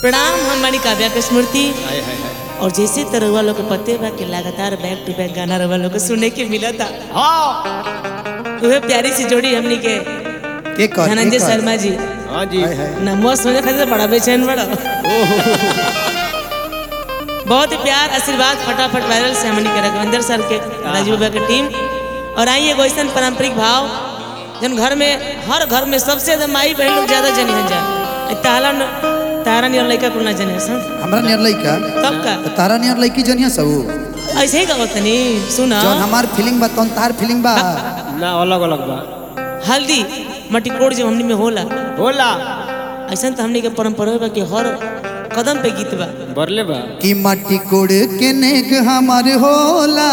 प्रणाम हम बानी काव्या के स्मृति हाय हाय हाय और जैसे तरह लोग के पते बा कि लगातार बैक टू बैक गाना रवा लोग के सुने के मिला था हाँ वह प्यारी सी जोड़ी हमनी के के कर धनंजय के कर। शर्मा जी हाँ जी हाय हाय नमो सोने खातिर बड़ा बेचैन बड़ा बहुत ही प्यार आशीर्वाद फटाफट वायरल से हमनी के रघुविंदर सर के राजीव बाबा के टीम और आई एगो ऐसा पारंपरिक भाव जन घर में हर घर में सबसे ज्यादा माई बहन लोग ज्यादा जनी हन जाए ताला न तारा नियर लड़का को ना जने सन हमरा नियर लइका तब का तो तारा नियर लइकी जनिया सब ऐसे ही कहत तनी सुना जौन हमार फीलिंग बा तौन तार फीलिंग बा ना अलग अलग बा हल्दी मटिकोड़ जब हमनी में होला होला ऐसा तो हमनी के परंपरा बा कि हर कदम पे गीत बा बरले बा कि माटी कोड़ के नेग हमार होला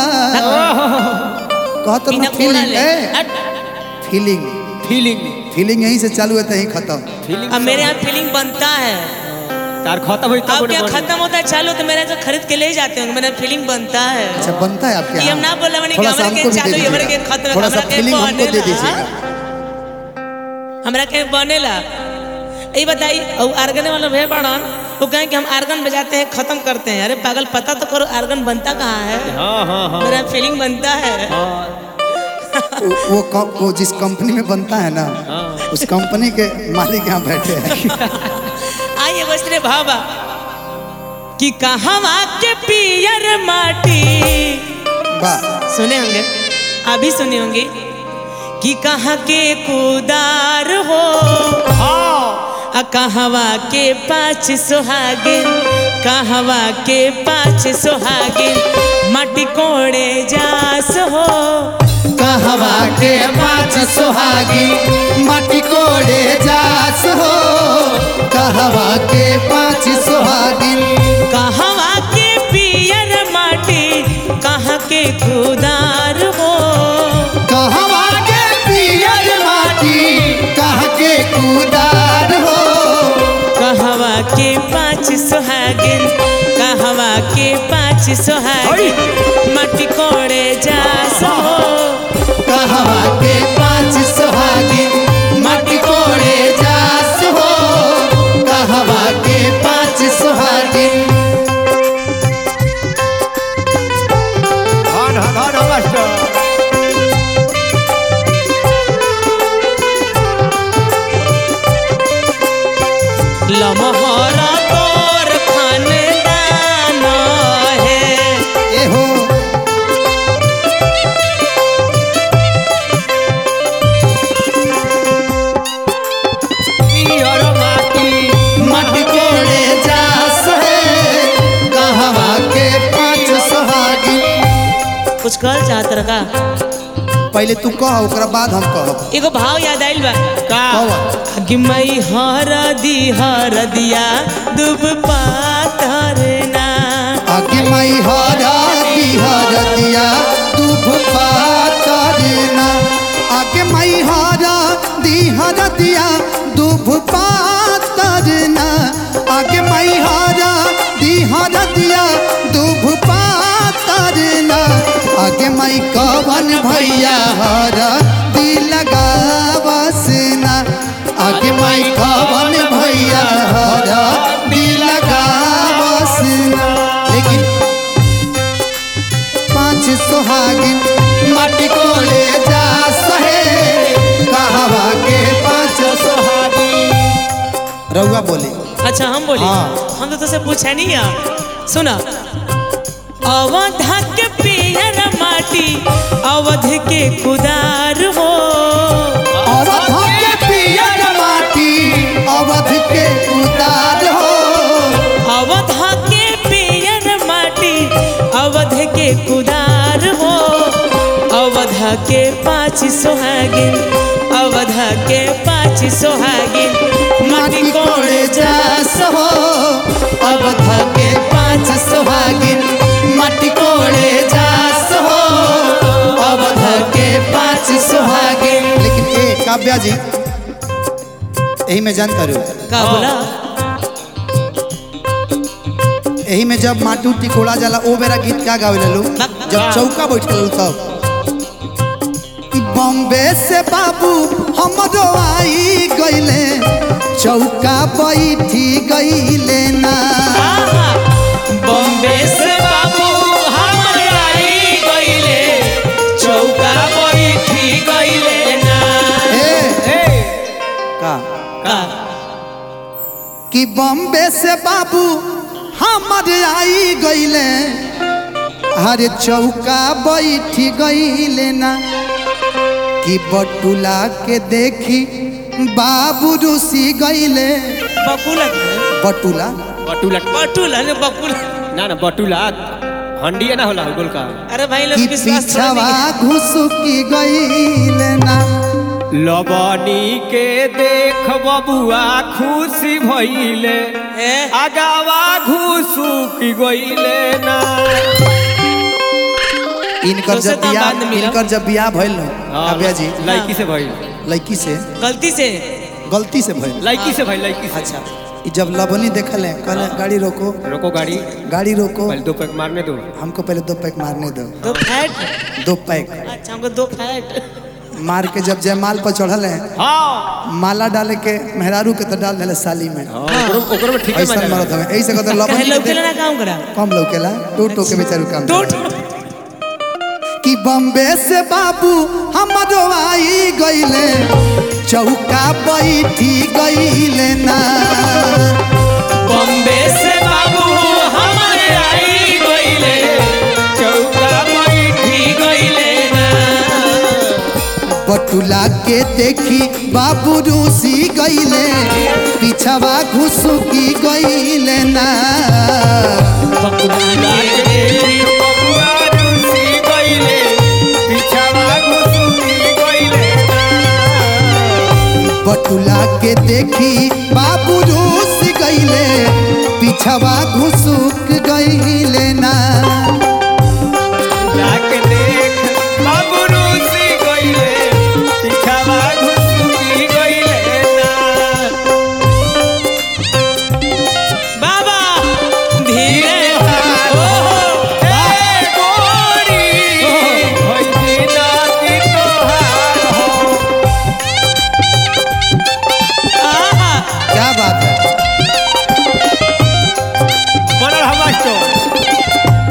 कहत बिना ना कोड़ा फीलिंग ले ए हट। फीलिंग फीलिंग फीलिंग यहीं से चालू होता है यहीं खत्म फीलिंग अब मेरे यहाँ फीलिंग बनता है तार खत्म हुई अब तब क्या बने। खत्म होता है चालू तो मेरे यहाँ से खरीद के ले जाते होंगे मेरा फीलिंग बनता है अच्छा बनता है आपके ये हम यहाँ ना बोले मैंने थोड़ा कि सा हमरा हमको के भी दे चालू हमरा के दीजिएगा खत्म थोड़ा सा हमरा के फीलिंग हमको दे बनेला दीजिएगा हमरा के बनेला ये बताई और आर्गन वाला भे बड़न वो कहें कि हम आर्गन बजाते हैं खत्म करते हैं अरे पागल पता तो करो आर्गन बनता कहाँ है हाँ हाँ हाँ मेरा फीलिंग बनता है हाँ वो वो कं- वो जिस कंपनी में बनता है ना हाँ। उस कंपनी के मालिक यहाँ बैठे हैं आइए बसरे भाबा कि कहवा के पियर माटी वाह सुने होंगे अभी सुने होंगे कि कहाँ के कुदार हो आ कहवा के पाँच सोहागिन कहवा के पाँच सोहागिन माटी कोड़े जास हो कहवा के पाँच सुहागी माटी कोड़े जास हो कहवा के पाँच सुहागिन कहवा के पियर माटी कहाँ के कुदार हो कहवा के पियर माटी कह के कुदार हो कहवा के पाँच सोहागिन कहवा के पाँच सोहागिन माटी कोड़े जास हो कहवा के पाँच सुहागिन माटी कोड़े जास हो कहवा के पाँच सुहागिन धन धन मास्टर लमहरा तोर खानदान है ए हो पियर माटी माटी कोड़े जास है कहवा के पाँच सुहागिन कुछ कहल चाहत रहा पहले तू कह ओकरा बाद हम कहब एगो भाव याद आइल बा का कह कि मई हर दी हर दिया दुब पातर ना आगे मई हरा बिहर दिया दुभ पातरना आगे मई हरा दिहर दिया दुभ पातरना आगे मई हरा दिहर दिया दुभ पातरना आगे मई कवन भैया हरा दी लगावसना आगे मई कवन भैया हरा दी लगावसना लेकिन पाँच सुहागिन माटी कोले जा सहे कहवा के पाँच सुहागिन रउआ बोले अच्छा हम बोली हाँ। हम तो तुझसे पूछा नहीं है सुना अवध के पियर माटी अवध के कुदार हो अवध के पियर माटी अवध के उतार हो अवध के पियर माटी अवध के कुदार हो अवध के पाँच सोहागिन अवध के पाँच सोहागिन माटी कोड़े जा जास हो अवध के पाँच सुहागिन माटी कोड़े जास हो अवध के पाँच सुहागिन लेकिन ए काव्या जी यही में जानता रू का बोला यही में जब माटू टिकोड़ा जाला ओ बेरा गीत का गावे लू जब चौका बैठल तब कि बॉम्बे से बाबू हमरो आई गईले चौका बैठी गईले ना आहा, बॉम्बे से बाबू हमर आई गईले चौका बैठी गईले ना ए ए का का कि बॉम्बे से बाबू हमर आई गईले हरे चौका बैठी गईले ना कि बटुला के देखी बाबू रुसी गईले बकुला बटुला बटुला बटुला ने बकुला ना ना बटुला हंडिया ना होला गोल का अरे भाई लोग कि विश्वास थोड़ा पीछवा नहीं घुसुकी गईले ना लबनी के देख बबुआ खुशी भइले ए, आगावा घुसुकी गइले ना इनकर दोसर जब दाम बियाह बाद में मिलब। इनकर जब बियाह भइल न काव्या जी लड़की से भइल लड़की से गलती से गलती से भइल लड़की से भइल लड़की से अच्छा ई जब लबनी देखल है कहले गाड़ी रोको रोको गाड़ी गाड़ी रोको पहले दो पैक मारने दो हमको पहले दो पैक मारने दो दो फैट दो पैक अच्छा हमको दो फैट मार के जब जयमाल पर चढ़ल है हाँ माला डाले के मेहरारू के तो डाल दिले साली में हाँ, ओकरो ओकरो में ठीक है ऐसा मजा मरत हमें ऐसे कहते कहे लबनी लोग के के ना काम करा देख- कम लौकेला टू टू के बेचारू काम दो कि बॉम्बे से बाबू हमरो आई गईले चौका बैठी गईले ना बॉम्बे से बाबू हमारे आई गईले चौका बैठी गईले ना बटुला के देखी बाबू रूसी गईले पिछवा घुसुकी गईले ना बकुला के बबुआ रूसी गइले पिछवा घुसुकी गइले ना बटुला के देखी बाबू रूस गईले पिछवा घुसुक गईले ना लाके देख बाबू रूसी गइले पिछवा घुसुकी गइले ना बाबा धीरे ओ ए गोरी होई बिना की तोहार हो आहा क्या बात है बनल हवा स्टोर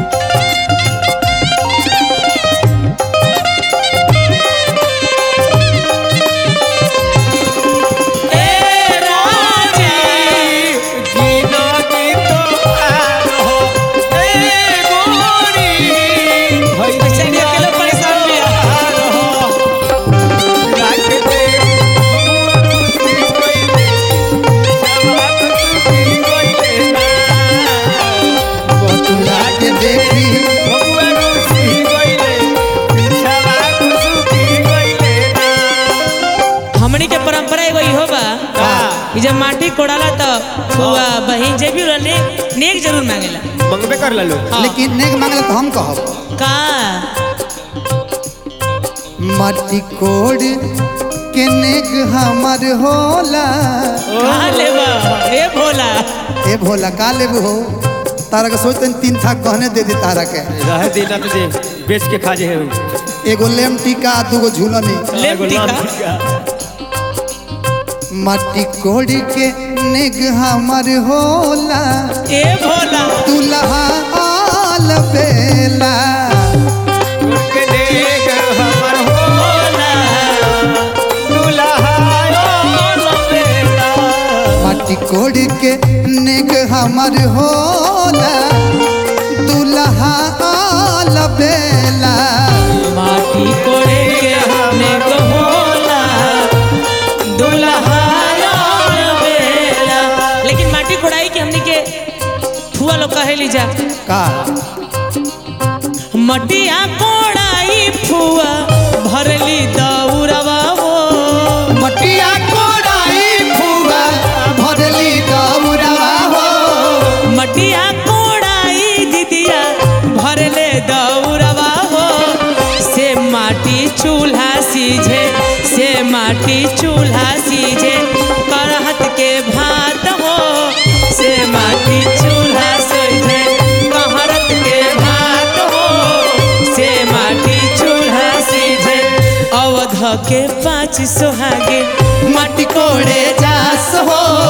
ए राजा जीना की तोहार हो ए गोरी होई बेचारी अकेले परेशान भी है। तोहार हो लाके देख रूसी गइले पिछवा घुसुकी गइले ना बटुला के देखी बबुआ रूसी गइले पिछवा घुसुकी गइले ना हमनी के परंपरा एगो इहो बा का? कि जब माटी कोड़ाला तो बुआ बहिन जे भी रहले नेक जरूर मांगेला मंगबे कर ललो हाँ। लेकिन नेक मांगले तो हम कहब का मट्टी कोड़ के नेक हमर होला का लेबा ए भोला ए भोला का लेबू हो तारा के सोचते तीन था कहने दे दी तारा के रह देना तुझे बेच के खा जे है एगो लेम टीका दूगो झूलनी लेम टीका मट्टी कोड़ के नेक हमर होला ए भोला दुल्हा आल बेला के देख हमर होला दुल्हा ओ बेला मट्टी कोड़ के नेक हमर होला दुल्हा आल बेला माटी कोड़े के नेक होला दुल्हा यार बेला लेकिन माटी कोड़ाई के हमनी के फुआ लोग कहेली जा का मटिया कोड़ाई फुआ भरली दौरवा हो मटिया कोड़ाई फुआ भरली दौड़वा हो मटिया कोड़ाई दीदिया भरले दौरवा हो से माटी चूल्हा सीझे से माटी चूल्हा सीझे करहत के भात हो से माटी चूल्हा सीझे कहरत के भात हो से माटी चूल्हा सीझे अवध के पाँच सोहागे मटी कोड़े जास हो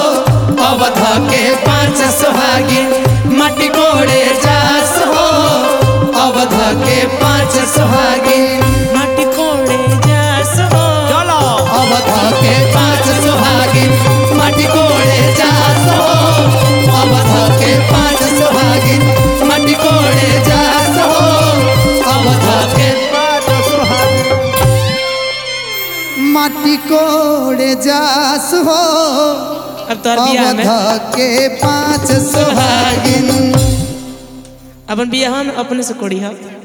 कोड़े जास हो अब तोहर बियाह में अवध के पांच सुहागिन अपन बियाह में अपने से कोड़ी है